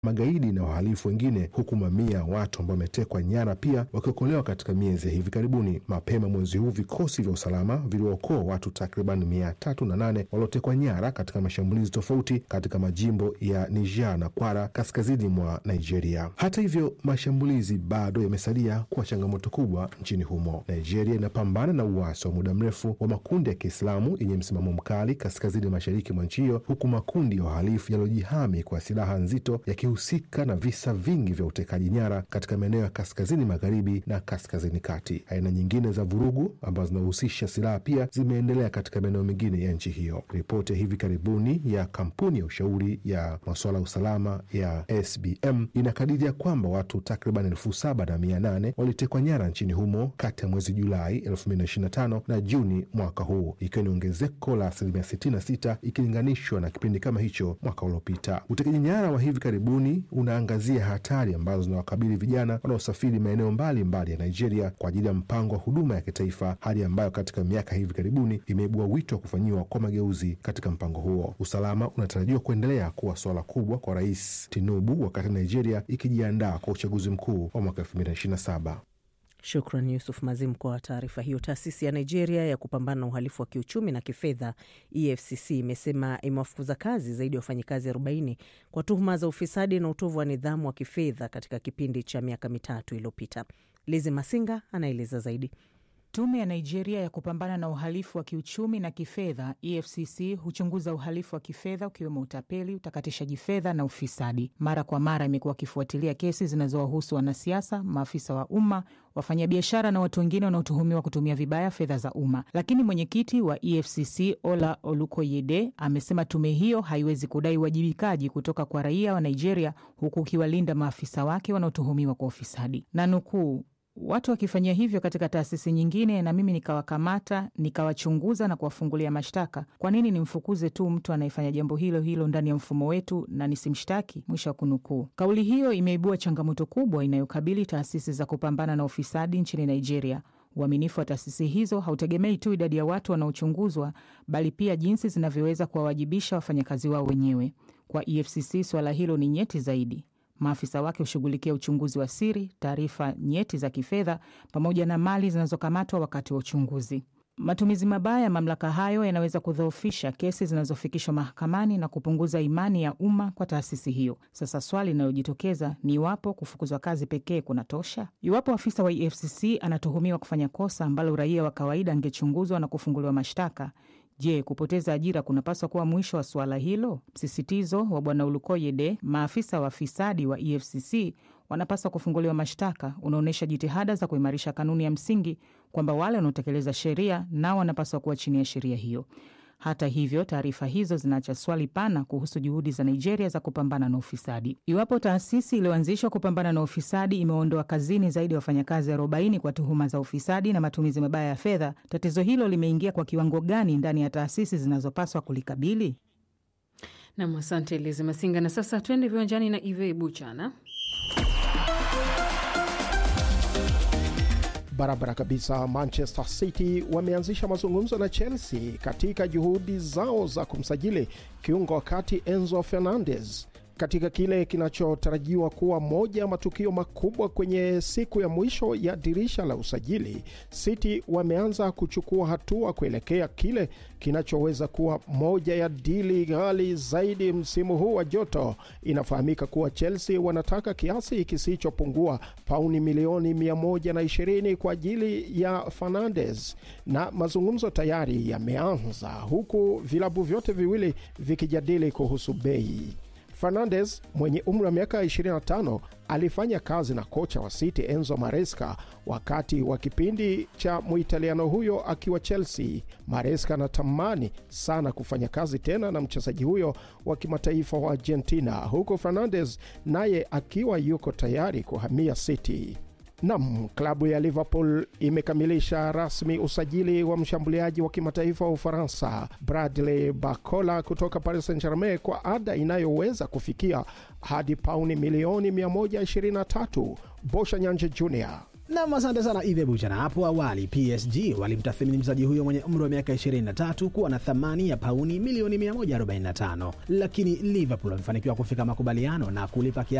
magaidi na wahalifu wengine, huku mamia ya watu ambao wametekwa nyara pia wakiokolewa katika miezi ya hivi karibuni. Mapema mwezi huu vikosi vya usalama viliwaokoa watu takriban mia tatu na nane waliotekwa nyara katika mashambulizi tofauti katika majimbo ya Niger na Kwara kaskazini mwa Nigeria. Hata hivyo, mashambulizi bado yamesalia kuwa changamoto kubwa nchini humo. Nigeria inapambana na uasi wa muda mrefu wa makundi ya Kiislamu yenye msimamo mkali kaskazini mashariki mwa nchi hiyo, huku makundi ya wahalifu yaliyojihami kwa silaha nzito yakihusika na visa vingi vya utekaji nyara katika maeneo ya kaskazini magharibi na kaskazini kati. Aina nyingine za vurugu ambazo zinahusisha silaha pia zimeendelea katika maeneo mengine ya nchi hiyo. Ripoti ya hivi karibuni ya kampuni ya ushauri ya masuala ya usalama ya SBM inakadiria kwamba watu takriban elfu saba na mia nane walitekwa nyara nchini humo kati ya mwezi Julai 2025 na Juni mwaka huu, ikiwa ni ongezeko la asilimia 66 ikilinganishwa na kipindi kama hicho mwaka uliopita. Utekaji nyara wa hivi karibuni unaangazia hatari ambazo zinawakabili vijana wanaosafiri maeneo mbalimbali ya Nigeria kwa ajili ya mpango wa huduma ya kitaifa, hali ambayo katika miaka hivi karibuni imeibua wito wa kufanyiwa kwa mageuzi katika mpango huo. Usalama unatarajiwa kuendelea kuwa suala kubwa kwa Rais Tinubu wakati Nigeria ikijiandaa kwa uchaguzi mkuu wa mwaka 2027. Shukran Yusuf Mazim kwa taarifa hiyo. Taasisi ya Nigeria ya kupambana na uhalifu wa kiuchumi na kifedha EFCC imesema imewafukuza kazi zaidi ya wafanyikazi 40 kwa tuhuma za ufisadi na utovu wa nidhamu wa kifedha katika kipindi cha miaka mitatu iliyopita. Lizi Masinga anaeleza zaidi. Tume ya Nigeria ya kupambana na uhalifu wa kiuchumi na kifedha EFCC huchunguza uhalifu wa kifedha ukiwemo utapeli, utakatishaji fedha na ufisadi. Mara kwa mara imekuwa akifuatilia kesi zinazowahusu wanasiasa, maafisa wa umma, wafanyabiashara na watu wengine wanaotuhumiwa kutumia vibaya fedha za umma. Lakini mwenyekiti wa EFCC Ola Olukoyede amesema tume hiyo haiwezi kudai uwajibikaji kutoka kwa raia wa Nigeria, huku ukiwalinda maafisa wake wanaotuhumiwa kwa ufisadi na nukuu watu wakifanyia hivyo katika taasisi nyingine na mimi nikawakamata nikawachunguza na kuwafungulia mashtaka, kwa nini nimfukuze tu mtu anayefanya jambo hilo hilo ndani ya mfumo wetu na nisimshtaki? Mwisho wa kunukuu. Kauli hiyo imeibua changamoto kubwa inayokabili taasisi za kupambana na ufisadi nchini Nigeria. Uaminifu wa taasisi hizo hautegemei tu idadi ya watu wanaochunguzwa, bali pia jinsi zinavyoweza kuwawajibisha wafanyakazi wao wenyewe. Kwa EFCC suala hilo ni nyeti zaidi. Maafisa wake hushughulikia uchunguzi wa siri, taarifa nyeti za kifedha, pamoja na mali zinazokamatwa wakati wa uchunguzi. Matumizi mabaya ya mamlaka hayo yanaweza kudhoofisha kesi zinazofikishwa mahakamani na kupunguza imani ya umma kwa taasisi hiyo. Sasa swali linalojitokeza ni iwapo kufukuzwa kazi pekee kunatosha. Iwapo afisa wa EFCC anatuhumiwa kufanya kosa ambalo raia wa kawaida angechunguzwa na kufunguliwa mashtaka Je, kupoteza ajira kunapaswa kuwa mwisho wa suala hilo? Msisitizo wa Bwana Olukoyede, maafisa wafisadi wa EFCC wanapaswa kufunguliwa mashtaka, unaonyesha jitihada za kuimarisha kanuni ya msingi kwamba wale wanaotekeleza sheria nao wanapaswa kuwa chini ya sheria hiyo. Hata hivyo, taarifa hizo zinaacha swali pana kuhusu juhudi za Nigeria za kupambana na ufisadi. Iwapo taasisi iliyoanzishwa kupambana na ufisadi imeondoa kazini zaidi ya wafanyakazi 40 kwa tuhuma za ufisadi na matumizi mabaya ya fedha, tatizo hilo limeingia kwa kiwango gani ndani ya taasisi zinazopaswa kulikabili? Nam, asante Lizi Masinga. Na sasa tuende viwanjani na Ive Buchana. Barabara kabisa. Manchester City wameanzisha mazungumzo na Chelsea katika juhudi zao za kumsajili kiungo wa kati Enzo Fernandez katika kile kinachotarajiwa kuwa moja ya matukio makubwa kwenye siku ya mwisho ya dirisha la usajili. City wameanza kuchukua hatua kuelekea kile kinachoweza kuwa moja ya dili ghali zaidi msimu huu wa joto. Inafahamika kuwa Chelsea wanataka kiasi kisichopungua pauni milioni 120 kwa ajili ya Fernandes, na mazungumzo tayari yameanza huku vilabu vyote viwili vikijadili kuhusu bei. Fernandes mwenye umri wa miaka 25 alifanya kazi na kocha wa City Enzo Maresca wakati wa kipindi cha Muitaliano huyo akiwa Chelsea. Maresca anatamani sana kufanya kazi tena na mchezaji huyo wa kimataifa wa Argentina, huku Fernandes naye akiwa yuko tayari kuhamia City. Nam, klabu ya Liverpool imekamilisha rasmi usajili wa mshambuliaji wa kimataifa wa Ufaransa Bradley Barcola kutoka Paris Saint-Germain kwa ada inayoweza kufikia hadi pauni milioni 123. Bosha Nyanje Jr Nam, asante sana Ive Bucha. Na hapo awali PSG walimtathmini mchezaji huyo mwenye umri wa miaka 23 kuwa na thamani ya pauni milioni 145, lakini Liverpool wamefanikiwa kufika makubaliano na kulipa